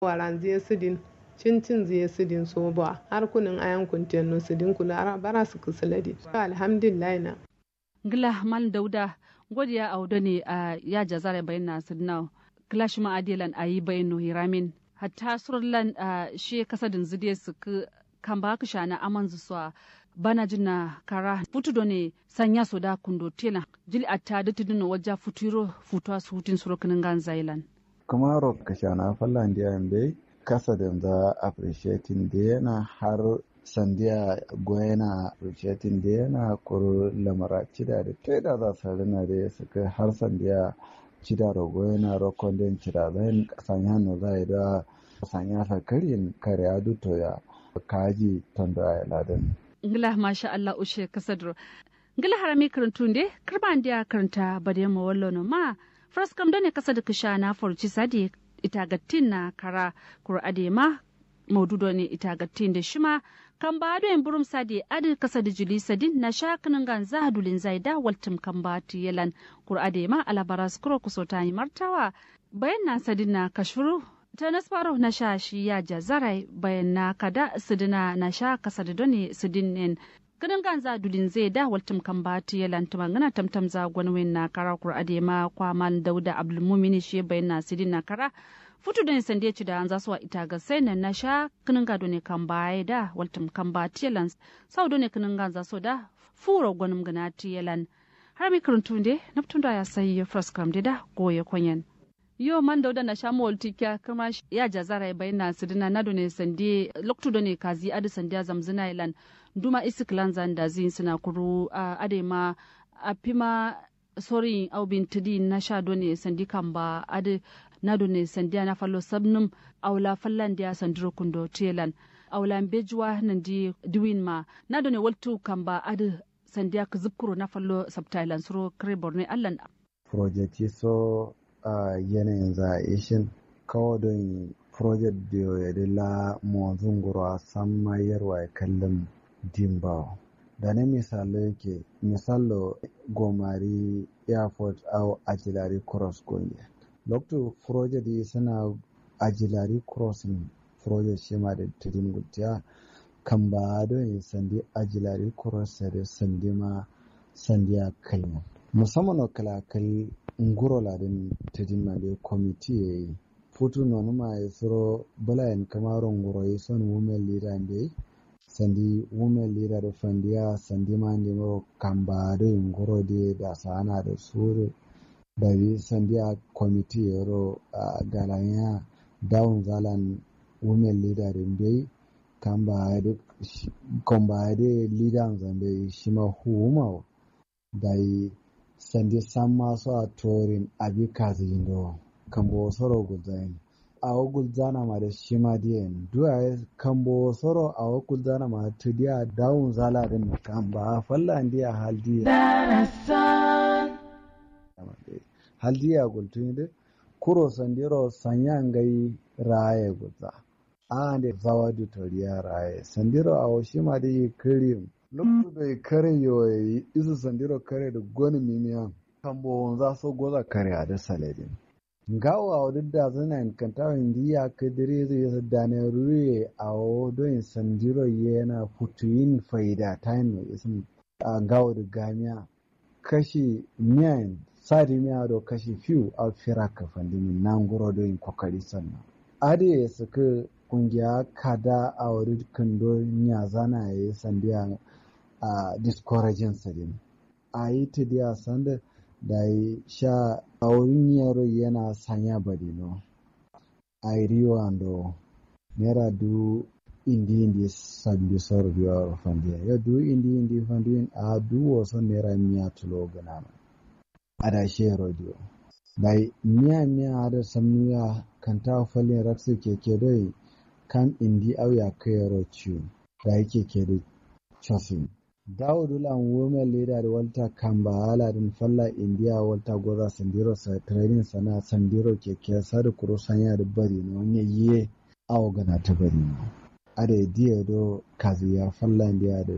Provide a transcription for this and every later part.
waran zai sidin cincin zai sidin so ba har kunin ayan kunten no sidin kula ara bara su kusuladi alhamdulillah na ngila mal dauda godiya audo ne a ya jazare bayan na sidna clash ma adilan ayi bayan no hiramin hatta surlan shi kasadin zide su kan ba ka shana aman zuwa bana jina kara futu ne sanya so da kundo tela jili atta da tudun wajja futuro futuwa su hutun surukinin gan zailan kuma rock ka shana fallan da yambe kasa da za appreciating da yana har sandiya goyana appreciating da yana kuro lamara cida da ta da za su rina da ya suka har sandiya cida da goyana rokon den cida zai sanya no zai da sanya sakarin kare adu to ya kaji tondo ya ladan ngila masha Allah ushe kasadro ngila harami karantu nde karban dia karanta bade mo wallo no ma first kam done kasad kisha na forci sadi ita gattin na kara kur'ade ma maududo ne ita gattin da shima kan ba do en burum sadi adi kasad juli sadin na shakinin gan zahadulin zaida waltum kan ba yalan kur'ade ma alabaras kuro kusota yi martawa bayan na sadin na kashuru ta nasfaro na sha shi ya jazarai bayan na kada sidina na sha kasa da doni sidinin ganin ganza dudin zai da waltum kan ba ta yalan tuma ngana tamtam za gwanwin na kara kur adema kwaman dauda abdulmumini shi bayan na sidin na kara futu da nisan ci da an za su wa ita ga sai nan na sha kinin gado ne kan baya da waltum kan ba ta yalan sau ne kinin ganza so da fura gwanin gana ta yalan har mi karuntu ne naftun da ya sayi fraskam da goye kwanyan. yo man dauda na shamu waltikya kuma ya jazara ya bayyana sidina na ne sandi loktu do ne kazi adi sandiya zamzina ilan duma isiklan zanda zin suna kuru ade ma a pima sori au bin tidi na sha do ne sandi kamba adi na do ne sandiya na fallo sabnum aula fallan dia sandiro kundo telan aula bejuwa nan di diwin ma na do ne waltu kamba adi sandiya ka zubkuro na fallo sabtailan suro kare borne allan project so a uh, yanayin za'ishin kawo don project da ya la mawazin gura san mayarwa ya kallon dimbawa da na misalo yake misalo gomari airport au ajilari cross gonye lokto project yi suna ajilari crossing project shi ma da tudun gutiya kan ba don yi sandi ajilari cross da sandi ma sandiya kalma musamman kalakal nguro ladin tedin male komiti ya yi futu nonu ma ya suro balayan kamaro nguro ya son women leader nde sandi women leader da fandiya sandi ma ndi mo kamba da nguro de da sana da suru da yi sandiya komiti ya ro a galanya down zalan women leader nde kamba da kamba da leader zambe shi ma huuma da yi sandi samma so a torin abi kazindo kambo soro gulzain awo gulzana ma da shima diyen duwa kambo soro awo gulzana ma tudiya dawun zala din kamba falla ndiya haldiya haldiya gultun de kuro sandiro sanya ngai raye gulza ande zawadu toriya raye sandiro awo shima di kirim lokacin da ya kare yoyi isu sandiro kare da gwani mimiyan kambo za so goza kare a da saladin ngawo a wadda da zana in kanta indi ya kadire zai yasa dane ruye a wadda sandiro yana futuyin faida ta yin mai isin a ngawo da gamiya kashi miyan sadi miya da kashi fiw a fira ka fandimin nan guro da yin kokari sannan ade ya saka kungiya kada a wadda kando nya zana ya yi sandiya a discouraging sadin a yi ta diya sanda da yi sha a wurin yaro yana sanya badino a yi riwa ando nera du indi indi sabbi sor biya fandiya ya du indi indi fandiya a du wasu nera miya tulo gana a da shi radio da yi miya miya da samuya kan ta falin raksu keke doi kan indi auya kai yaro ciwo da yake ke da chosin Dawudu lan women leader Walter Kamba haladin falla India Walter Goza Sandiro sa training sana Sandiro keke sadu kuro sanya da bari no nye ye awo gana ta bari no. Ada diya do kazi ya falla India da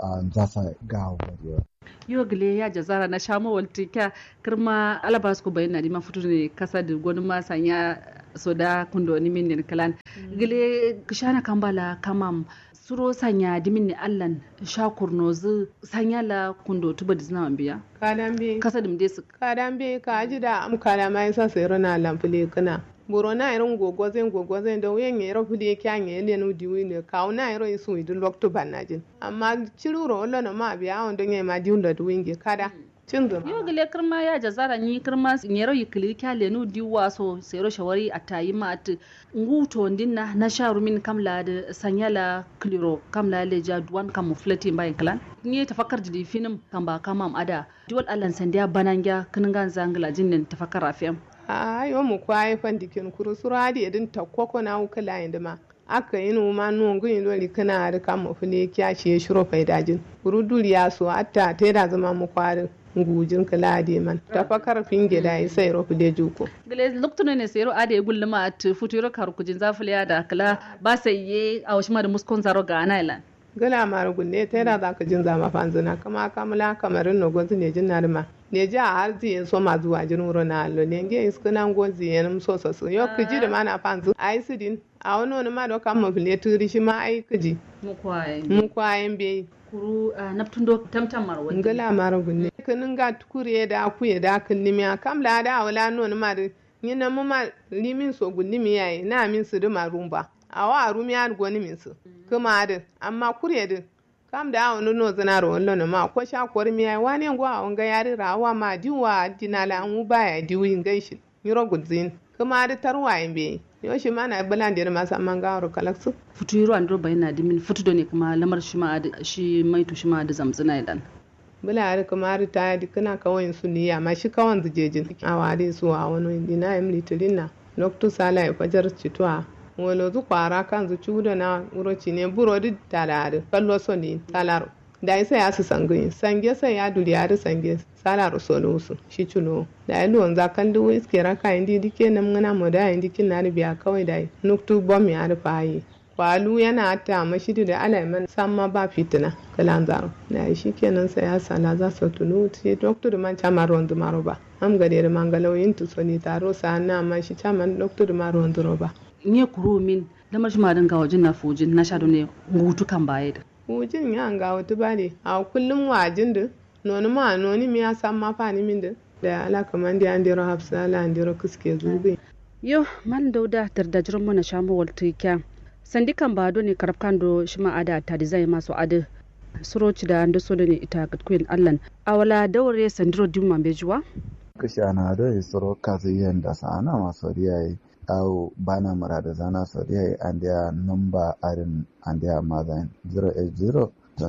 a zasa gawo bariyo yo gile ya jazara na shamo walti kya kirma alabas ko bayin nadi ma futu ne kasa da gonu ma sanya soda kundo ni min ne kalan gile kishana kambala kamam suro sanya dimin ne allan shakur nozu sanya la kundo tuba da zina biya kadan be kasa dim desu kadan be ka ji da am kala mai sa sai rana lamfule kana boro na irin gogo zai gogo zai da wuyan ya rafu da yake an yi lenu diwi ne kawo na irin su idin lokto banajin amma ciruro wala na ma biya on don ya ma diun da duwinge kada cin zuma yo gile kirma ya jazara ni kirma nyero yikili kya lenu diwa so sero shawari atayi ma at nguto ndinna na sharu min kamla da sanyala kliro kamla le ja duwan kam flati bayin klan ni tafakkar jidi finim kamba kamam ada diwal allan sandiya banangya kiningan zangla jinnin tafakkar afiyam a yo mu kwaye fan dikin kuru suru hadi edin takwako na ukala inda ma aka yi noma nun gun lori kana da kan mu fule kya shi shiro faidajin kuru duriya so atta ta da zama mu kwarin ngujin kala de man ta fa karfin gida yi sai ro fule juko gele loktuno ne sero ade gulluma at futuro kar kujin zafiliya da kala ba sai ye a washima da muskon zaro ga anailan gala mara gunne ta da za ka jin zama fanzina kama kamula kamarin no gozi ne jin narma ne ji a har ziye so ma zuwa jin wuro na allo ne nge isku nan gozi ya nam so so so yo kiji da mana fanzu ai sidin a wani wani ma da kan mu fili turi shi ma ai kiji mu kwaye mu kwayen be kuru naptundo tamtam mar wani ngala mara gunne kinin ga tukure da akuye da killimi kam la da wala no ma da nyina mu ma limin so gullimi yayi na min su da marumba awa a rumi an goni min su kuma adin amma kurye din kam da awon no zana ro wallo ma ko sha kwar mi ai wani ngo awon ga yari rawa ma diwa dinala an ba ya diwi ngaishi miro gudzin kuma adi tarwa be yo shi mana balan dir ma samman ga ro kalaksu futu yiro andro bayna dimin futu do ne kuma lamar shi ma shi mai to shi ma da zamzina idan bula ari kuma ari ta di kana kawai su ni amma shi kawan zijejin awari su a wani dina em litilina noktu sala e fajar citwa wolo zu kwara kan zu cuda na uroci ne buro di talare kallo so ni talaro da isa ya su sangi sange sai ya duri ya sange salaro solo su shi cuno da ya luwan za kan duwo iske raka indi dike nam ngana mo da indi kin na biya kawai da nuktu bom ya rufa yi kwalu yana ta mashidi da alaiman samma ba fitina kalan zaro da shi kenan sai ya sala za su tunu ti doktor man chama rondu maro ba am gade da mangalo intu soni taro sa na ma shi chaman doktor ma rondu roba nye kuro min lamar shi ma dinga wajen na fujin na sha ne hutu kan baya da wujin ya nga wata bane a kullum wajin da noni ma noni mi ya san ma fa ni min da da ala kaman da an dero hafsa ala an dero kuske zubi yo man dauda dardajiran mana shamu waltu kya sandi kan ba ne karab kan do shi ma ada ta design masu ada suroci da ando so ne ita gatkuyin allan awala daure sandiro dimma bejuwa kishana do isoro kazi yenda sana masoriya au bana murada zana soriya andia number arin andia madan 080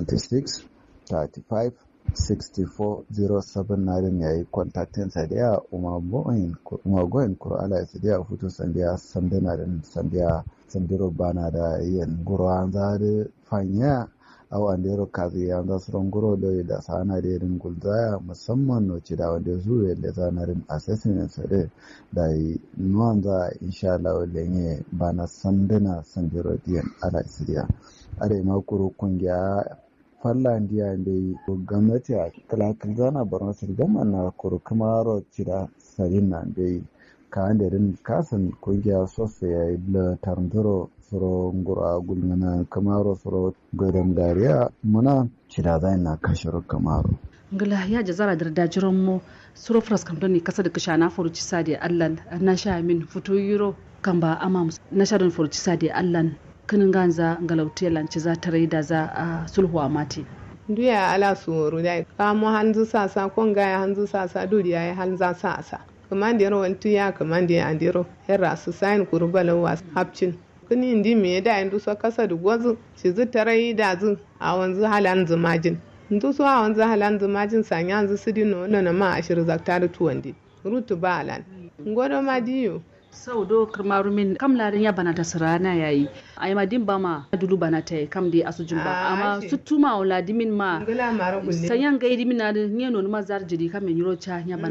26 35 64 07 narin yayi contactin sadiya umagoin umagoin kuro ala sadiya futu sandiya sandana din sandiya sandiro bana da yin guro an zade fanya au andero kazi ya za su rongoro da da sana da irin gulzaya musamman no ci da wanda zuwa da zanarin assessment sare da yi nuwan za insha Allah lenye bana sandana sandiro diyan ala siriya are ma kuro kungiya falla ndiya dai gwamnati a kalakal zana barna sirgama na kuro kamaro ci da sarin na dai ka da rin kasan kungiya sosai ya yi da tarntaro soro ngura gulmana kamaro soro godon dariya muna cida zai na kashiro kamaro ngala ya jazara da dajiran mu suro fras kam ne kasa da kasha na furuci sadi allan na sha min fito yuro kan ba ama na sha don furuci sadi allan kinin ganza ngalauti lanci za ta da za a sulhu a mati duya ala suworu dai kamo hanzu sasa kon gaya hanzu sasa duriya ya hanza sasa kamandiyar wantu ya kamandiyar andiro herra su sayin kurbalan wasu hapcin kuni indi me da indu so kasa da gwazu ci zu tarai da zu a wanzu halan zumajin ndu so a wanzu halan zumajin sanya yanzu su dino na ma ashir zakta da tuwandi rutu ba alan ngodo ma diyo sau do kirmaru min kam larin ya bana ta sirana yayi ai ma din ba ma dulu bana ta kam dai asujin ba amma su tuma wala dimin ma ngala mara gulle sanyan ga dimin na ne no ma zar jiri kam min yiro cha ya bana jin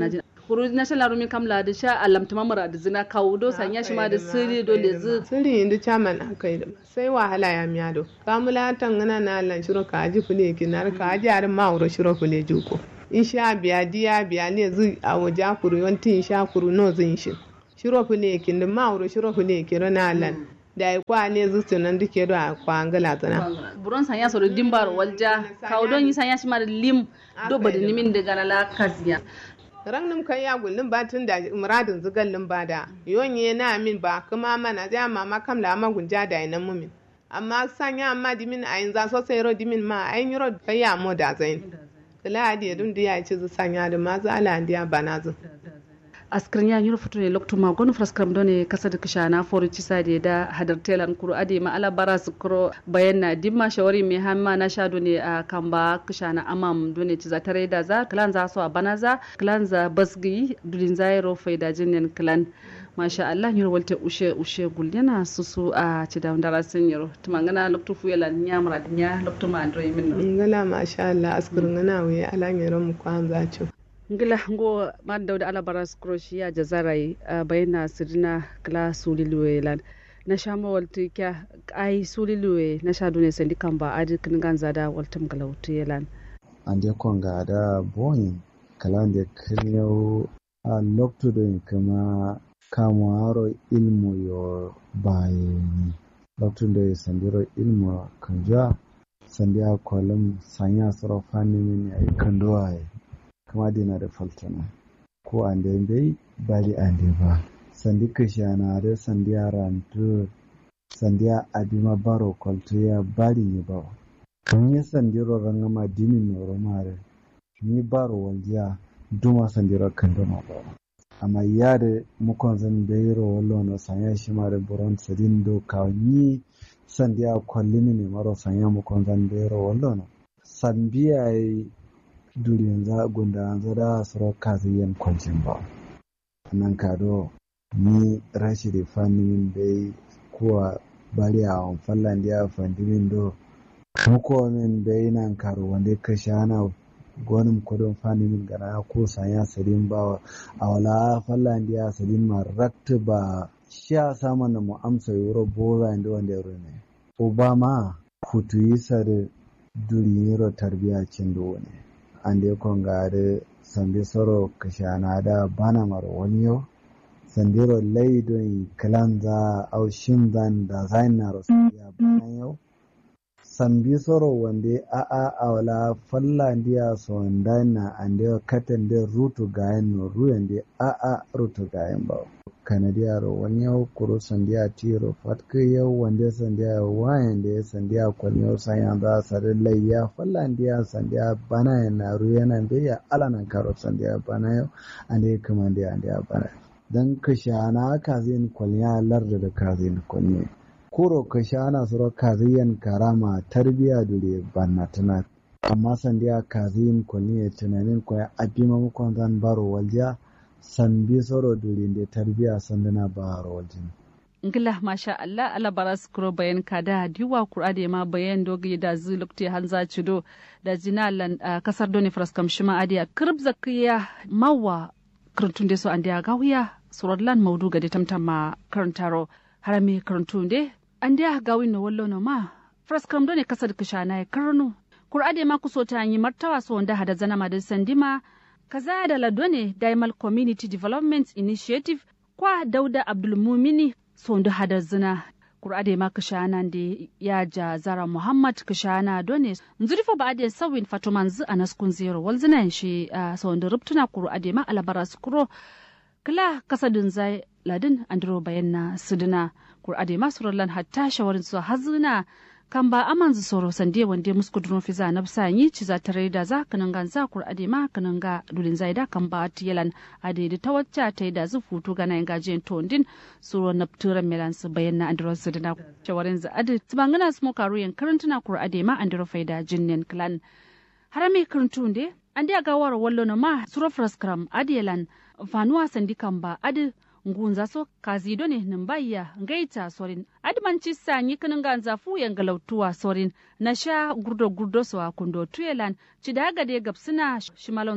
kuru na shala rumi kamla da sha alamta mamara da zina kawo do sanya shi ma da sirri do le zu sirri inda chairman aka yi da sai wahala ya miya do kamula tangana na lan shiro ka aji fule kinar ka aji arin ma wuro shiro fule juko in sha biya diya biya ne zu a waje kuru yawanti in sha kuru no zin shi shiro fule kin da ma wuro shiro fule kiro na lan da ya kwa ne zu tunan duke do a kwa angala tana buron sanya so da dimbar walja kawo don yi sanya shi ma da lim do ba da nimin da galala kaziya ran nim kan ya gullin ba tun da muradin zugallin ba da yonye na min ba kuma mana ja mama kam la ma gunja da ina mumin amma sanya amma dimin ayin za so sai ro dimin ma ayin yoro kai ya mo da zain kala adi dun da ya ci zu sanya da ma za ala ndiya bana zu askrin ya yuro fito ne lokto ma gonu fraskam do ne kasa da kisha na fori cisa da da hadar telan kuru ade ma ala bara su kuro bayan na dimma shawari mai hamma na sha do ne a kamba kisha na amam do ne ciza tare da za klan za so a bana za klan za basgi dudin zairo faida jinin klan masha Allah yuro walte ushe ushe gul yana susu a ci da ndara sun yuro tumangana lokto fuyela nyamra dinya lokto ma andro min ngala masha Allah askrin ngana we ala ngero mu kwanza cho ngila ngo man dawda ala baras croatia jazarai uh, bayna sidina kla suliluwe lan na shama walti kya ai suliluwe na sha dune sandi kamba adi kin ganza da waltum galauti yelan ande konga da boyin kalande kinyo a lokto do kama kamaro ilmu yo bayani lokto do sandiro ilmu kanja sandiya kolum sanya soro fani min ay kando ay kama dina da faltana ko an da bai bari an da ba sandi kashana da sandiya rantu sandiya abima baro kwalto ya bari ni ba kan yi sandiro rangama dini noro mare ni baro waljiya duma sandiro kan duma ba amma ya da mukon zan bayro wallo na sanya shi ma da buron sadin do ka ni sandiya kwallini ne maro sanya mukon zan bayro wallo na sambiya duriyan za gunda za da suro kazi yan kwancin ba nan kado ni rashi da fannin bai kuwa bari a wan fallan da fandimin do muko min bai nan karo wanda ka shana gonin kudin fannin gana ko sanya sadin ba a wala fallan da sadin ma rakta ba sha saman da mu amsa yoro boza inda wanda ya ne obama kutu yi sare duriyero tarbiya cin do ne ande kongare sambi soro kashana da bana mar waniyo sandiro laidon kalanza au shinzan da zainar ya bana yau sambi soro wande a a awla falla ndiya so ndana ande katan de rutu gayen no ruyande a a rutu gayen ba kanadiya ro wani yau kuro sandiya tiro fatka yau wanda sandiya wayan da ya sandiya kwalmiyo sanya za sare layya falla ndiya sandiya bana ya naru yana biya alanan karo sandiya bana yau ande kuma ndiya ndiya bana dan kashana kazin kwalnya larda da kazin kwalnya kuro kashana suro kaziyan karama tarbiya dure banna tana amma sandiya kazin kwalnya tunanin kwaya abima mukon zan baro walja sambi soro durinde tarbiya sandana baharo waljin ngila masha Allah ala baras kuro bayan kada diwa kurade ma bayan dogi da zulukti hanza cido da jinalan uh, kasar doni fraskam shima adiya kirb zakiya mawa karantun de so andiya gawiya surodlan maudu gade tamtama karantaro harami karantun de andiya gawin no wallo no ma fraskam doni kasar kishana ya karnu kurade ma kuso ta yi martawa so wanda hada zana ma da sandima kaza da ladone Dimal Community Development Initiative kwa Dauda Abdulmumini sondu hada zina kurade ma kashana da ya ja zara Muhammad kashana done nzurifo ba ade sawin fatuman zu a naskun zero wal zina shi uh, sondu rubtuna kurade ma alabara skuro kila kasadin zai ladin andro bayanna suduna kurade ma surallan hatta shawarin su hazina kan ba aman zu soro sande wande musku duro fiza na sanyi ci za tare da za kanan gan za kur ade ma kanan ga dulin zaida kan ba tiyalan ade da tawacca ta da zu futu gana yin gajen tondin suro na turan melan su bayan na andro su dina shawarin za ade tibangana su mokaru yan karantuna kur ade ma andro faida jinnen clan harame karantun de an da gawar wallo na ma suro fraskram adelan fanuwa sandi kan ba ade ngunza so kazido ne nimbaya ngaita sorin admanci sanyi kinin ganza fu yan galautuwa sorin na sha gurdo gurdo so kundo tuyelan ci daga de gapsina shimalon